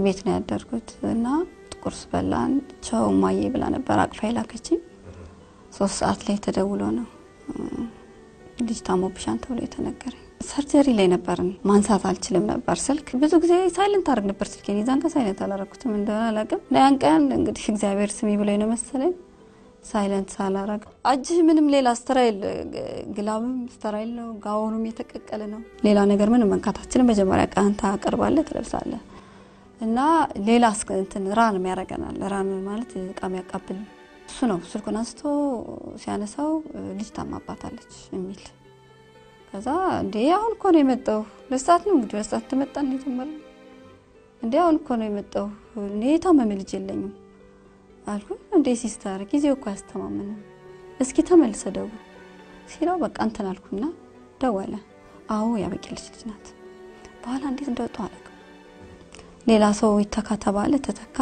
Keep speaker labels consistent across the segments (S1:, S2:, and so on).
S1: ቤት ነው ያደርኩት እና ቁርስ በላን። ቸው ማዬ ብላ ነበር አቅፋ የላከችኝ። ሶስት ሰዓት ላይ ተደውሎ ነው ልጅ ታሞብሻን ተብሎ የተነገረኝ። ሰርጀሪ ላይ ነበርን። ማንሳት አልችልም ነበር ስልክ። ብዙ ጊዜ ሳይለንት አድርግ ነበር ስልኬን። የዛን ቀን ሳይለንት አላረኩትም እንደሆነ አላውቅም። ያን ቀን እንግዲህ እግዚአብሔር ስሚ ብሎኝ ነው መሰለኝ ሳይለንት ሳላረግ እጅህ ምንም ሌላ ስተራይል ግላብም ስተራይል ነው፣ ጋውኑም የተቀቀለ ነው። ሌላ ነገር ምንም መንካታችንም መጀመሪያ ቀን ታቀርባለህ፣ ትለብሳለህ እና ሌላ እንትን ራን ያደርገናል። ራን ማለት እቃ የሚያቃብል እሱ ነው። ስልኩን አንስቶ ሲያነሳው ልጅ ታማባታለች የሚል ከዛ እንዴ አሁን እኮ ነው የመጣው ለሰዓት ነው እንግዲህ ለሰዓት ተመጣ ነው የጀመረው። እንዴ አሁን እኮ ነው የመጣው እኔ የታመመ ልጅ የለኝም አልኩ። እንዴ ሲስተር ጊዜው እኮ አያስተማምንም፣ እስኪ ተመልሰ ደውል ሲለው በቃ እንትን አልኩና ደወለ። አዎ ያበቂልሽ ልጅ ናት። በኋላ እንዴት እንደወጡ አላውቅም። ሌላ ሰው ይተካ ተባለ፣ ተተካ።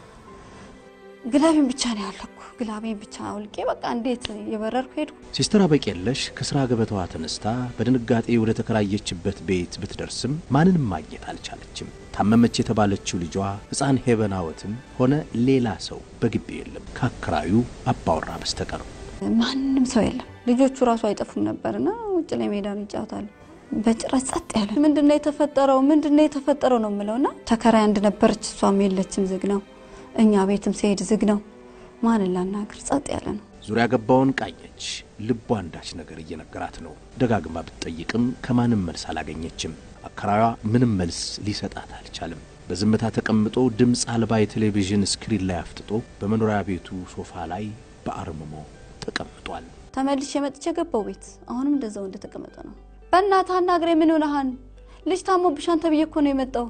S1: ግላቤን ብቻ ነው ያለኩ። ግላቤን ብቻ አውልቄ በቃ እንዴት የበረርኩ ሄድኩ።
S2: ሲስተር አበቄለሽ ከሥራ ገበታዋ ተነስታ በድንጋጤ ወደ ተከራየችበት ቤት ብትደርስም ማንንም ማግኘት አልቻለችም። ታመመች የተባለችው ልጇ ሕፃን ሄበናወትም ሆነ ሌላ ሰው በግቢ የለም ከአከራዩ አባወራ በስተቀር።
S1: ማንም ሰው የለም። ልጆቹ ራሱ አይጠፉም ነበርና ውጭ ላይ ሜዳ ነው ይጫወታሉ። በጭራሽ ጸጥ ያለ ምንድነው የተፈጠረው? ምንድነው የተፈጠረው ነው የምለውና ተከራይ አንድ ነበረች፣ እሷም የለችም፣ ዝግ ነው። እኛ ቤትም ሲሄድ ዝግ ነው። ማንን ላናግር? ጸጥ ያለ ነው።
S2: ዙሪያ ገባውን ቃኘች። ልቧ አንዳች ነገር እየነገራት ነው። ደጋግማ ብትጠይቅም ከማንም መልስ አላገኘችም። አከራዩዋ ምንም መልስ ሊሰጣት አልቻለም። በዝምታ ተቀምጦ ድምፅ አልባ የቴሌቪዥን ስክሪን ላይ አፍጥጦ በመኖሪያ ቤቱ ሶፋ ላይ በአርምሞ ተቀምጧል።
S1: ተመልሼ መጥቼ ገባው ቤት። አሁንም እንደዛው እንደተቀመጠ ነው። በእናትህ አናግሬ፣ ምን ሆነሃን? ልጅ ታሞብሻን ተብዬ እኮ ነው የመጣው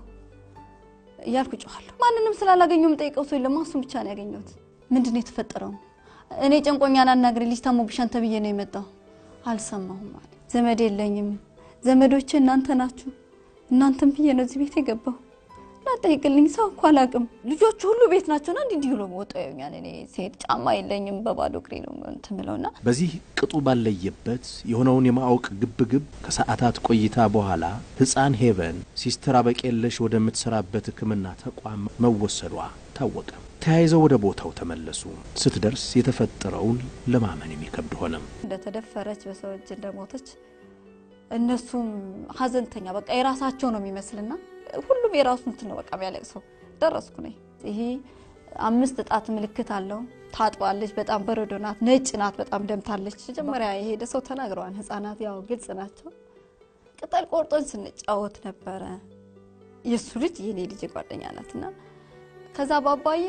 S1: እያልኩ ጮኋለሁ። ማንንም ስላላገኘው የምጠይቀው ሰው የለም። እሱን ብቻ ነው ያገኘሁት። ምንድን ነው የተፈጠረው? እኔ ጨንቆኛን አናግሬ፣ ልጅ ታሞብሻን ተብዬ ነው የመጣው። አልሰማሁም አለ። ዘመድ የለኝም። ዘመዶቼ እናንተ ናችሁ። እናንተም ብዬ ነው እዚህ ቤት የገባው። ላጠይቅልኝ ሰው እኮ አላውቅም። ልጆቹ ሁሉ ቤት ናቸውና እንዲህ እንዲህ ብሎ ወጣ ያኛል። እኔ ሴት ጫማ የለኝም በባዶ እግሬ ነው እንትን ብለውና
S2: በዚህ ቅጡ ባለየበት የሆነውን የማወቅ ግብግብ ከሰዓታት ቆይታ በኋላ ሕፃን ሄቨን ሲስተር አበቄለሽ ወደምትሰራበት ሕክምና ተቋም መወሰዷ ታወቀ። ተያይዘው ወደ ቦታው ተመለሱ። ስትደርስ የተፈጠረውን ለማመን የሚከብድ ሆነም።
S1: እንደተደፈረች በሰው እጅ እንደሞተች እነሱም ሀዘንተኛ በቃ የራሳቸው ነው የሚመስልና ሁሉም የራሱ እንትን ነው በቃ የሚያለቅሰው። ደረስኩ ነኝ። ይሄ አምስት ጣት ምልክት አለው። ታጥባለች። በጣም በረዶ ናት። ነጭ ናት። በጣም ደምታለች። መጀመሪያ የሄደ ሰው ተናግረዋል። ህጻናት ያው ግልጽ ናቸው። ቅጠል ቆርጦን ስንጫወት ነበረ። የእሱ ልጅ የኔ ልጅ ጓደኛ ናት እና ከዛ ባባዬ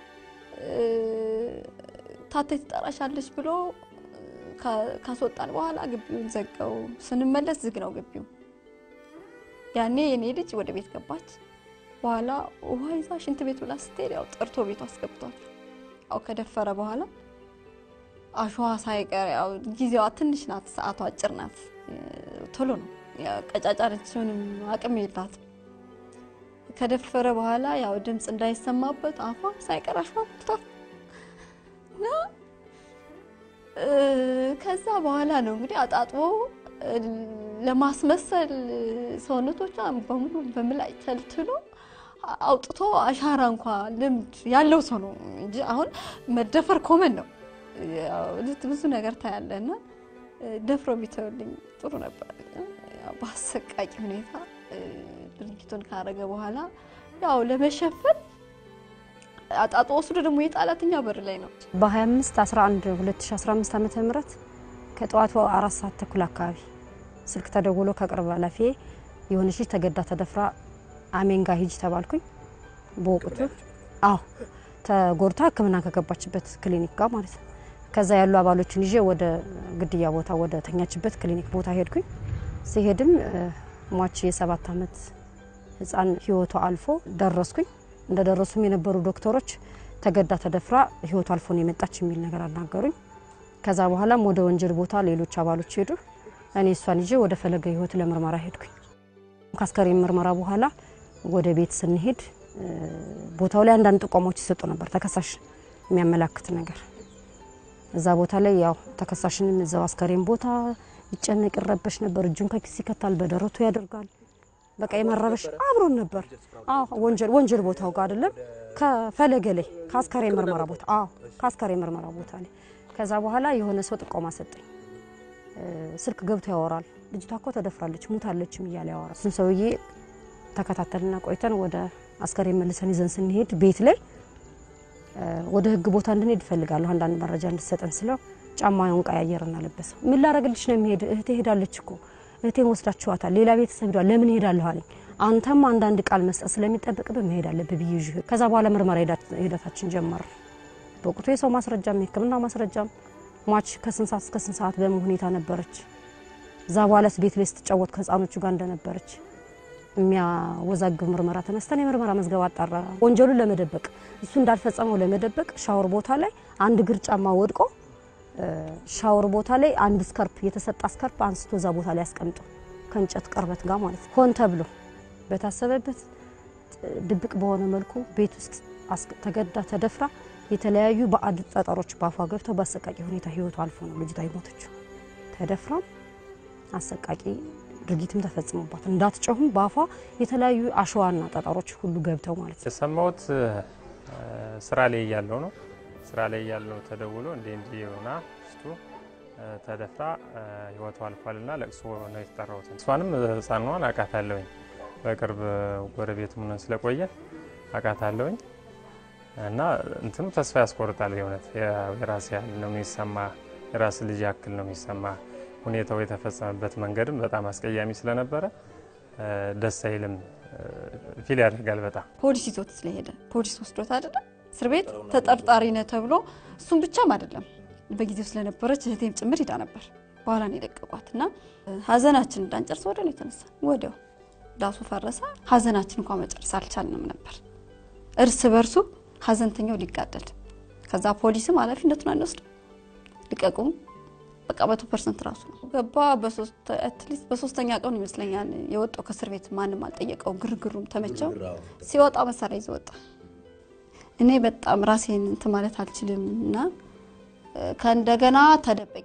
S1: ታቴ ትጠራሻለች ብሎ ካስወጣን በኋላ ግቢውን ዘጋው። ስንመለስ ዝግ ነው ግቢው። ያኔ የኔ ልጅ ወደ ቤት ገባች። በኋላ ውሃ ይዛ ሽንት ቤት ብላ ስትሄድ ያው ጠርቶ ቤቱ አስገብቷል። ያው ከደፈረ በኋላ አሸዋ ሳይቀር ያው ጊዜዋ ትንሽ ናት፣ ሰዓቷ አጭር ናት። ቶሎ ነው ቀጫጫ ነች፣ ምንም አቅም የላት። ከደፈረ በኋላ ያው ድምፅ እንዳይሰማበት አፏ ሳይቀር አሸዋ ሞልቷል እና ከዛ በኋላ ነው እንግዲህ አጣጥቦ ለማስመሰል ሰውነቶቿ በሙሉ በምላጭ ተልትሎ አውጥቶ አሻራ እንኳ ልምድ ያለው ሰው ነው እንጂ አሁን መደፈር ኮመን ነው። ብዙ ነገር ታያለና ደፍሮ ቢተውልኝ ጥሩ ነበር። በአሰቃቂ ሁኔታ ድርጊቱን ካረገ በኋላ ያው ለመሸፈን አጣጦ ወስዶ ደግሞ የጣላት እኛ በር ላይ ነው።
S3: በ25 11 2015 ዓ ም ከጠዋቱ አራት ሰዓት ተኩል አካባቢ ስልክ ተደውሎ ከቅርብ ኃላፊ የሆነች ልጅ ተገዳ ተደፍራ አሜን ጋ ሂጅ ተባልኩኝ። በወቅቱ አዎ ተጎድታ ሕክምና ከገባችበት ክሊኒክ ጋር ማለት ነው። ከዛ ያሉ አባሎችን ይዤ ወደ ግድያ ቦታ ወደ ተኛችበት ክሊኒክ ቦታ ሄድኩኝ። ሲሄድም ሟች የሰባት ዓመት ህፃን ህይወቷ አልፎ ደረስኩኝ። እንደደረሱም የነበሩ ዶክተሮች ተገዳ ተደፍራ ህይወቷ አልፎ ነው የመጣች የሚል ነገር አናገሩኝ። ከዛ በኋላም ወደ ወንጀል ቦታ ሌሎች አባሎች ሄዱ። እኔ እሷን ይዤ ወደ ፈለገ ህይወት ለምርመራ ሄድኩኝ። ከአስከሬን ምርመራ በኋላ ወደ ቤት ስንሄድ ቦታው ላይ አንዳንድ ጥቆማዎች ይሰጡ ነበር፣ ተከሳሽ የሚያመላክት ነገር። እዛ ቦታ ላይ ያው ተከሳሽንም እዛው አስከሬን ቦታ ይጨነቅ ይረበሽ ነበር። እጁን ከኪስ ይከታል፣ በደረቱ ያደርጋል። በቃ የመረበሽ አብሮን ነበር። አዎ ወንጀል ወንጀል ቦታው ጋር አይደለም ከፈለገ ላይ ከአስካሪ ምርመራ ቦታ አዎ ከአስካሪ ምርመራ ቦታ ላይ ከዛ በኋላ የሆነ ሰው ጥቆማ ሰጠኝ። ስልክ ገብቶ ያወራል። ልጅቷ እኮ ተደፍራለች ሙታለችም እያለ ያወራል። እሱን ሰውዬ ተከታተልና ቆይተን ወደ አስከሬን መልሰን ይዘን ስንሄድ ቤት ላይ ወደ ህግ ቦታ እንድንሄድ እፈልጋለሁ አንዳንድ መረጃ እንድሰጠን ስለው ጫማውን ቀያየርና ለበሰ። ምን ላረግልሽ ነው የሚሄድ እህቴ ሄዳለች እኮ እህቴን ወስዳችኋታል፣ ሌላ ቤተሰብ ሄዷል፣ ለምን ሄዳለሁ አለኝ። አንተም አንዳንድ ቃል መስጠት ስለሚጠበቅብህ መሄድ አለብህ ብዬ ይዤ ከዛ በኋላ ምርመራ ሂደታችን ጀመር። በወቅቱ የሰው ማስረጃም የህክምና ማስረጃም ሟች ከስንት ሰዓት እስከ ስንት ሰዓት በምን ሁኔታ ነበረች፣ እዛ በኋላስ ቤት ላይ ስትጫወት ከህፃኖቹ ጋር እንደነበረች የሚያወዛግብ ምርመራ ተነስተን የምርመራ መዝገብ አጣራ። ወንጀሉን ለመደበቅ እሱ እንዳልፈጸመው ለመደበቅ ሻወር ቦታ ላይ አንድ እግር ጫማ ወድቆ ሻወር ቦታ ላይ አንድ ስከርፕ የተሰጣ ስከርፕ አንስቶ እዛ ቦታ ላይ ያስቀምጦ ከእንጨት ቅርበት ጋር ማለት ነው። ሆን ተብሎ በታሰበበት ድብቅ በሆነ መልኩ ቤት ውስጥ ተገዳ ተደፍራ የተለያዩ ባዕድ ጠጠሮች በአፏ ገብተው በአሰቃቂ ሁኔታ ህይወቱ አልፎ ነው ልጅቷ የሞተችው። ተደፍራም አሰቃቂ ድርጊትም ተፈጽሞባት እንዳትጮህም በአፏ የተለያዩ አሸዋና ጠጠሮች ሁሉ ገብተው ማለት ነው።
S4: የሰማሁት ስራ ላይ እያለው ነው። ስራ ላይ እያለው ተደውሎ እንዲ እንዲ ሆና ስቱ ተደፍራ ህይወቱ አልፏልና ለቅሶ ነው የተጠራሁት። እሷንም ህፃኗን አውቃታለሁኝ በቅርብ ጎረቤት ሆነን ስለቆየ አውቃታለሁኝ እና እንትኑ ተስፋ ያስቆርጣል። የእውነት የራስ ያህል ነው የሚሰማ፣ የራስ ልጅ ያክል ነው የሚሰማ። ሁኔታው የተፈጸመበት መንገድም በጣም አስቀያሚ ስለነበረ ደስ አይልም፣ ፊል ያደርጋል በጣም
S1: ፖሊስ ይዞት ስለሄደ ፖሊስ ወስዶት አይደለም እስር ቤት ተጠርጣሪ ነህ ተብሎ እሱም ብቻም አይደለም በጊዜው ስለነበረች እህቴም ጭምር ሂዳ ነበር። በኋላ ነው የለቀቋት እና ሀዘናችን እንዳንጨርስ ወደ ነው የተነሳ ወዲያው ዳሱ ፈረሰ። ሀዘናችን እንኳ መጨረስ አልቻልንም ነበር እርስ በርሱ ሀዘንተኛው ሊጋደል ከዛ ፖሊስም ኃላፊነቱን አንወስድ ልቀቁም በቃ መቶ ፐርሰንት ራሱ ነው ገባ። አትሊስት በሶስተኛ ቀን ይመስለኛል የወጣው ከእስር ቤት ማንም አልጠየቀው። ግርግሩም ተመቸው። ሲወጣ መሳሪያ ይዞ ወጣ። እኔ በጣም ራሴን እንትን ማለት አልችልም እና ከእንደገና ተደበቂ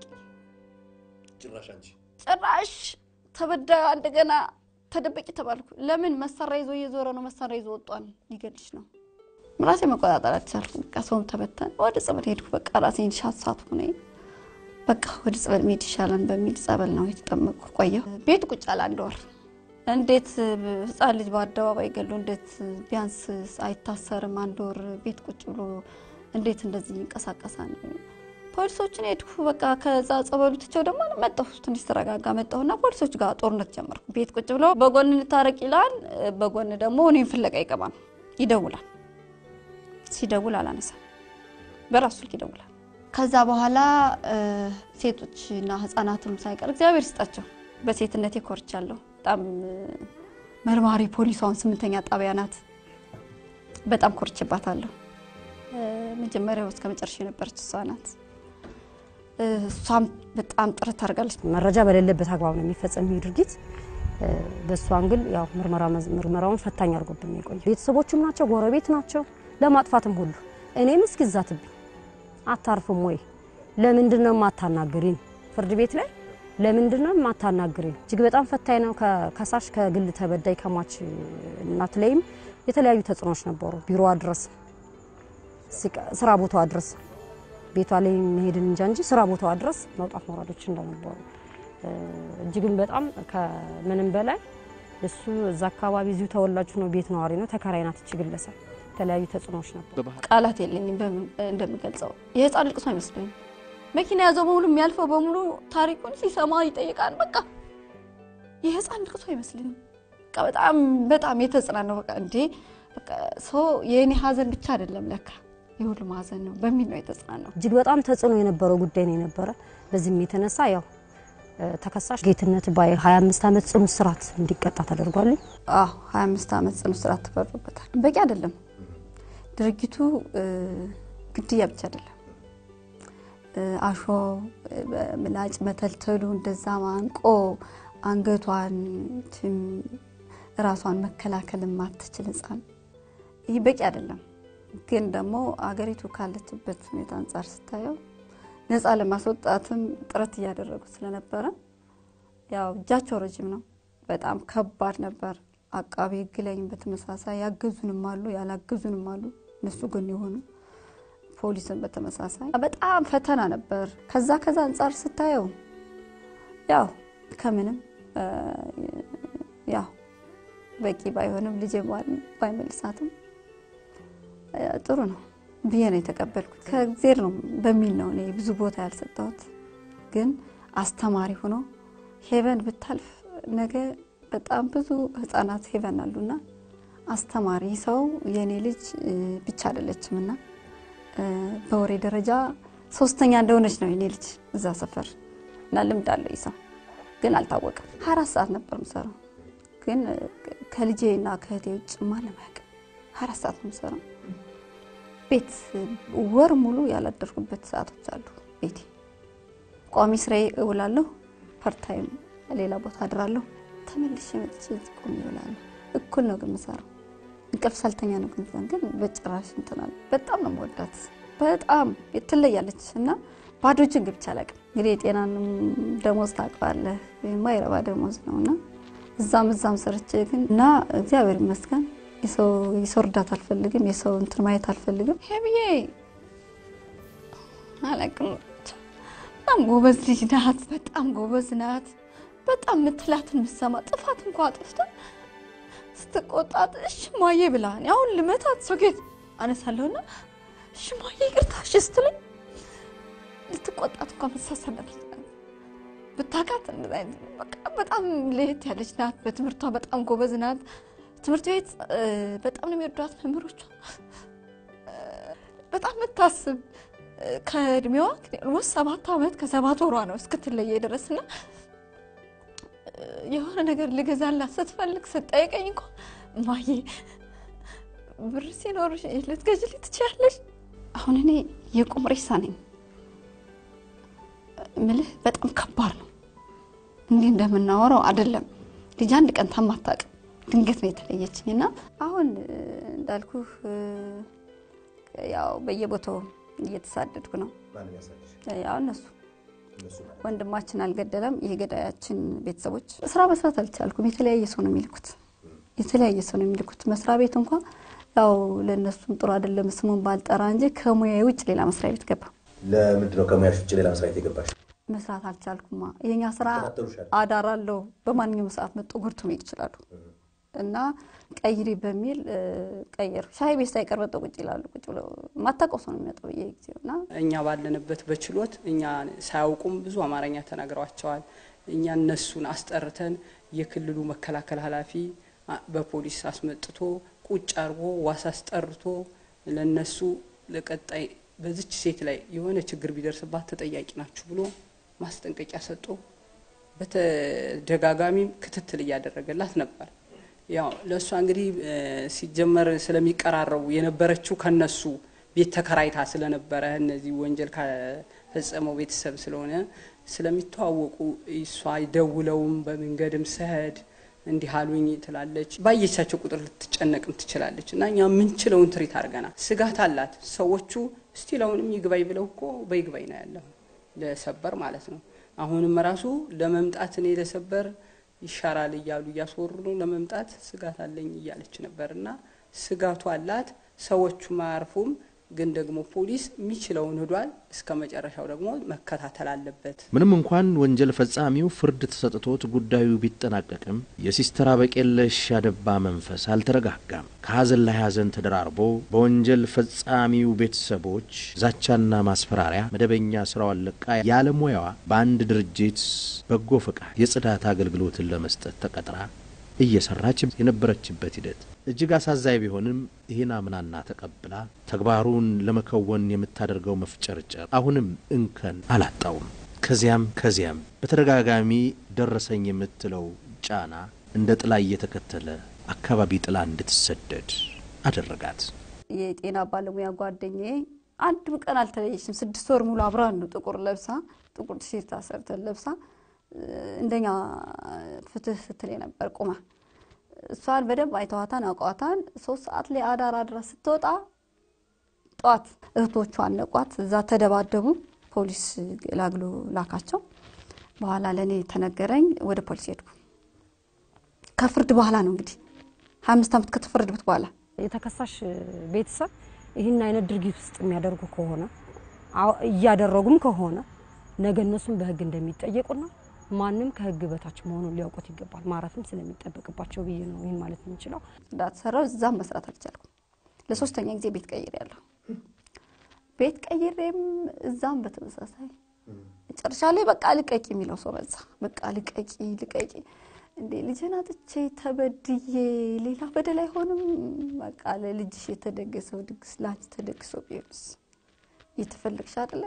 S1: ጭራሽ ተበዳዩ እንደገና ተደበቂ ተባልኩ። ለምን መሳሪያ ይዞ እየዞረ ነው? መሳሪያ ይዞ ወጧን ሊገልሽ ነው። ራሴ መቆጣጠር አልቻልኩም። በቃ ሰውም ተበተን ወደ ጸበል ሄድኩ። በቃ ራሴን ሻሳት ሆነ። በቃ ወደ ጸበል መሄድ ይሻላል በሚል ጸበል ነው የተጠመቅኩ። ቆየሁ ቤት ቁጭ አለ አንድ ወር። እንዴት ህፃን ልጅ በአደባባይ ገሉ እንዴት ቢያንስ አይታሰርም? አንድ ወር ቤት ቁጭ ብሎ እንዴት እንደዚህ ይንቀሳቀሳል? ፖሊሶችን ሄድኩ። በቃ ከዛ ጸበሉ ትቸው ደግሞ መጣሁ። ትንሽ ተረጋጋ መጣሁና ፖሊሶች ጋር ጦርነት ጀመርኩ። ቤት ቁጭ ብሎ በጎን እንታረቅ ይላል፣ በጎን ደግሞ እኔም ፍለጋ ይገባል። ይደውላል ሲደውል አላነሳም። በራሱ ስልክ ይደውላል። ከዛ በኋላ ሴቶችና ህፃናትም ሳይቀር እግዚአብሔር ይስጣቸው በሴትነቴ ኮርቻለሁ። በጣም መርማሪ ፖሊሷን ስምንተኛ ጣቢያ ናት። በጣም ኮርችባታለሁ። መጀመሪያው እስከ መጨረሻ የነበረች እሷ ናት። እሷም በጣም ጥረት ታደርጋለች።
S3: መረጃ በሌለበት አግባብ ነው የሚፈጸም ይህ ድርጊት። በእሷን ግን ያው ምርመራውን ፈታኝ አድርጎብን የቆየ ቤተሰቦቹም ናቸው፣ ጎረቤት ናቸው ለማጥፋትም ሁሉ እኔም እስኪ ዛትብኝ አታርፍም ወይ? ለምንድን ነው የማታናግሪን? ፍርድ ቤት ላይ ለምንድን ነው የማታናግሪን? እጅግ በጣም ፈታኝ ነው። ከከሳሽ ከግል ተበዳይ ከሟች እናት ላይም የተለያዩ ተጽዕኖች ነበሩ። ቢሮዋ ድረስ፣ ስራ ቦታዋ ድረስ ቤቷ ላይ መሄድን እንጃ እንጂ ስራ ቦታዋ ድረስ መውጣት መውረዶች እንደነበሩ እጅግም በጣም ከምንም በላይ እሱ እዛ አካባቢ እዚሁ ተወላጁ ነው፣ ቤት ነዋሪ ነው፣ ተከራይ ናት እች ግለሰብ የተለያዩ ተጽዕኖዎች ነበር።
S1: ቃላት የለኝም እንደምገልጸው። የህፃን ልቅሶ አይመስለኝም። መኪና ያዘው በሙሉ የሚያልፈው በሙሉ ታሪኩን ሲሰማ ይጠይቃል። በቃ የህፃን ልቅሶ አይመስለኝም። በቃ በጣም በጣም የተጽናነው በቃ እንዴ በቃ ሰው የእኔ ሀዘን ብቻ አይደለም ለካ የሁሉም ሀዘን ነው በሚል ነው የተጽናነው።
S3: እጅግ በጣም ተጽዕኖ የነበረው ጉዳይ ነው የነበረ። በዚህም የተነሳ ያው ተከሳሽ ጌትነት ባይ 25 ዓመት ጽኑ እስራት እንዲቀጣ ተደርጓል።
S1: አዎ 25 ዓመት ጽኑ እስራት ተፈርዶበታል። በቂ አይደለም ድርጊቱ ግድያ ብቻ አይደለም። አሾ ምላጭ መተልተሉ እንደዛ ማንቆ አንገቷን ራሷን መከላከል የማትችል ህፃን ይህ በቂ አይደለም። ግን ደግሞ አገሪቱ ካለችበት ሁኔታ አንጻር ስታየው ነፃ ለማስወጣትም ጥረት እያደረጉ ስለነበረ ያው እጃቸው ረጅም ነው። በጣም ከባድ ነበር። አቃቤ ሕግ ላይም በተመሳሳይ ያገዙንም አሉ ያላገዙንም አሉ እነሱ ጎን የሆኑ ፖሊስን በተመሳሳይ በጣም ፈተና ነበር። ከዛ ከዛ አንጻር ስታየው ያው ከምንም ያው በቂ ባይሆንም ልጄ ባይመልሳትም ጥሩ ነው ብዬ ነው የተቀበልኩት። ከእግዜር ነው በሚል ነው እኔ ብዙ ቦታ ያልሰጠሁት። ግን አስተማሪ ሆኖ ሄቨን ብታልፍ ነገ በጣም ብዙ ህጻናት ሄቨን አሉና አስተማሪ ሰው የእኔ ልጅ ብቻ አይደለችም እና በወሬ ደረጃ ሶስተኛ እንደሆነች ነው የኔ ልጅ እዛ ሰፈር እና ልምድ አለው ይሰው ግን አልታወቀም። ሀያ አራት ሰዓት ነበር ምሰራው ግን ከልጄ እና ከእህቴ ውጭ ማንም አያውቅም። ሀያ አራት ሰዓት ነው የምሰራው። ቤት ወር ሙሉ ያላደርኩበት ሰዓቶች አሉ። ቤቴ ቋሚ ስራዬ እውላለሁ፣ ፐርታይም ሌላ ቦታ አድራለሁ። ተመልሼ መጥቼ እዚህ ቆሜ እውላለሁ። እኩል ነው ግን የምሰራው። እንቅልፍ ሳልተኛ ነው ግን ግን በጭራሽ እንትናል። በጣም ነው የምወዳት። በጣም ትለያለች እና ባዶ እጅን ገብቼ አላውቅም። እንግዲህ የጤናንም ደሞዝ ታውቀዋለህ፣ የማይረባ ደሞዝ ነው እና እዛም እዛም ሰርቼ ግን እና እግዚአብሔር ይመስገን የሰው እርዳታ አልፈልግም፣ የሰው እንትን ማየት አልፈልግም። ሄብዬ አላውቅም በጣም ጎበዝ ልጅ ናት። በጣም ጎበዝ ናት። በጣም ምትላትን ምሰማ ጥፋት እንኳ አጥፍታ ስትቆጣት እሺ ማዬ ብላ አሁን ልመታት ሶኬት አነሳለሁና እሺ ማዬ ይቅርታ እሺ ስትለኝ ልትቆጣት እንኳ መሳሰለት ብታውቃት በጣም ለየት ያለች ናት። በትምህርቷ በጣም ጎበዝ ናት። ትምህርት ቤት በጣም ነው የሚወዷት መምህሮቿ። በጣም የምታስብ ከእድሜዋ ወስ ሰባት ዓመት ከሰባት ወሯ ነው እስክትለየ ድረስና የሆነ ነገር ልገዛላት ስትፈልግ ስጠይቀኝ እንኳ ማዬ ብር ሲኖርሽ ልትገዥልኝ ትችያለሽ። አሁን እኔ የቁም ሬሳ ነኝ ምልህ በጣም ከባድ ነው። እንዲህ እንደምናወራው አይደለም። ልጅ አንድ ቀን ታማታቅም ድንገት ነው የተለየችኝ እና አሁን እንዳልኩህ ያው በየቦታው እየተሳደድኩ ነው። ያው እነሱ ወንድማችን አልገደለም የገዳያችን ቤተሰቦች ስራ መስራት አልቻልኩም። የተለያየ ሰው ነው የሚልኩት፣ የተለያየ ሰው ነው የሚልኩት። መስሪያ ቤት እንኳ ያው ለእነሱም ጥሩ አይደለም ስሙን ባልጠራ እንጂ ከሙያ ውጭ ሌላ መስሪያ ቤት ገባ።
S5: ለምንድን ነው ከሙያሽ ውጭ ሌላ መስሪያ ቤት የገባሽ?
S1: መስራት አልቻልኩማ። የኛ ስራ አዳር አለው። በማንኛውም ሰዓት መጥቶ ጎርቶ መሄድ ይችላሉ። እና ቀይሪ በሚል ቀየሩ። ሻይ ቤት ሳይቀር መጥተው ቁጭ ይላሉ። ቁጭ ብለው ማታውቀው ሰው ነው የሚመጣው በየጊዜው እና
S6: እኛ ባለንበት በችሎት እኛ ሳያውቁም ብዙ አማርኛ ተናግረዋቸዋል። እኛ እነሱን አስጠርተን የክልሉ መከላከል ኃላፊ በፖሊስ አስመጥቶ ቁጭ አድርጎ ዋስ አስጠርቶ ለነሱ ለቀጣይ በዚች ሴት ላይ የሆነ ችግር ቢደርስባት ተጠያቂ ናችሁ ብሎ ማስጠንቀቂያ ሰጥቶ በተደጋጋሚ ክትትል እያደረገላት ነበር። ያው ለእሷ እንግዲህ ሲጀመር ስለሚቀራረቡ የነበረችው ከነሱ ቤት ተከራይታ ስለነበረ እነዚህ ወንጀል ከፈጸመው ቤተሰብ ስለሆነ ስለሚተዋወቁ እሷ ደውለውም በመንገድም ስሄድ እንዲህ አሉኝ ትላለች። ባየቻቸው ቁጥር ልትጨነቅም ትችላለች። እና እኛ የምንችለውን ትሪት አድርገናል። ስጋት አላት። ሰዎቹ ስቲል አሁንም ይግባኝ ብለው እኮ በይግባኝ ነው ያለው ለሰበር ማለት ነው። አሁንም ራሱ ለመምጣት እኔ ለሰበር ይሻራል እያሉ እያስወሩ ነው። ለመምጣት ስጋት አለኝ እያለች ነበር እና ስጋቱ አላት። ሰዎቹም አያርፉም። ግን ደግሞ ፖሊስ የሚችለውን ሂዷል። እስከ መጨረሻው ደግሞ መከታተል አለበት።
S2: ምንም እንኳን ወንጀል ፈጻሚው ፍርድ ተሰጥቶት ጉዳዩ ቢጠናቀቅም የሲስተር አበቄለሽ ያደባ መንፈስ አልተረጋጋም። ከሀዘን ላይ ሀዘን ተደራርቦ በወንጀል ፈጻሚው ቤተሰቦች ዛቻና ማስፈራሪያ መደበኛ ስራዋን ለቃ ያለሙያዋ በአንድ ድርጅት በጎ ፈቃድ የጽዳት አገልግሎትን ለመስጠት ተቀጥራ እየሰራች የነበረችበት ሂደት እጅግ አሳዛኝ ቢሆንም ይህን አምናና ተቀብላ ተግባሩን ለመከወን የምታደርገው መፍጨርጨር አሁንም እንከን አላጣውም። ከዚያም ከዚያም በተደጋጋሚ ደረሰኝ የምትለው ጫና እንደ ጥላ እየተከተለ አካባቢ ጥላ እንድትሰደድ አደረጋት።
S1: የጤና ባለሙያ ጓደኛዬ አንድም ቀን አልተለየችም። ስድስት ወር ሙሉ አብራን ነው ጥቁር ለብሳ ጥቁር ቲሸርት አሰርተን ለብሳ እንደኛ ፍትህ ስትል ነበር ቁማ እሷን በደንብ አይተዋታን አውቀዋታን። ሶስት ሰዓት ላይ አዳር አድራ ስትወጣ ጠዋት እህቶቿ አነቋት። እዛ ተደባደቡ። ፖሊስ ላግሎ ላካቸው። በኋላ ለእኔ ተነገረኝ። ወደ ፖሊስ ሄድኩ። ከፍርድ በኋላ ነው እንግዲህ ሀያ አምስት ዓመት ከተፈረደበት በኋላ
S3: የተከሳሽ ቤተሰብ ይህን አይነት ድርጊት ውስጥ የሚያደርጉ ከሆነ አዎ፣ እያደረጉም ከሆነ ነገ እነሱም በህግ እንደሚጠየቁና ማንም ከህግ በታች መሆኑን ሊያውቁት ይገባል። ማረፍም ስለሚጠበቅባቸው ብዬ ነው ይህን ማለት የምንችለው።
S1: ጽዳት ሰራው። እዛም መስራት አልቻልኩም። ለሶስተኛ ጊዜ ቤት ቀይሬ ያለሁ ቤት ቀይሬም እዛም በተመሳሳይ መጨረሻ ላይ በቃ ልቀቂ የሚለው ሰው በዛ። በቃ ልቀቂ ልቀቂ፣ እንዴ ልጅን አጥቼ ተበድዬ ሌላ በደል አይሆንም። በቃ ለልጅሽ የተደገሰው ድግስ ለአንቺ ተደግሶ ቢሆንስ እየተፈለግሽ አይደለ?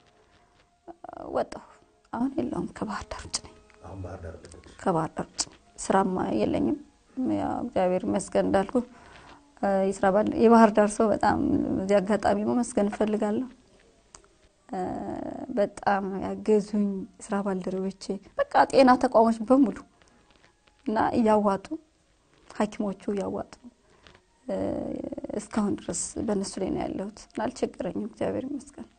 S1: ወጣሁ። አሁን የለውም። ከባህር ዳር ውጭ ነኝ።
S5: አሁን ባህር ዳር አለች።
S1: ከባህር ዳር ውጭ ስራም የለኝም። ያው እግዚአብሔር ይመስገን እንዳልኩ የስራ ባል የባህር ዳር ሰው በጣም እዚህ አጋጣሚ መመስገን እፈልጋለሁ። በጣም ያገዙኝ የስራ ባልደረቦቼ በቃ ጤና ተቋሞች በሙሉ እና እያዋጡ ሐኪሞቹ እያዋጡ እስካሁን ድረስ በእነሱ ላይ ነው ያለሁት እና አልቸገረኝም። እግዚአብሔር ይመስገን።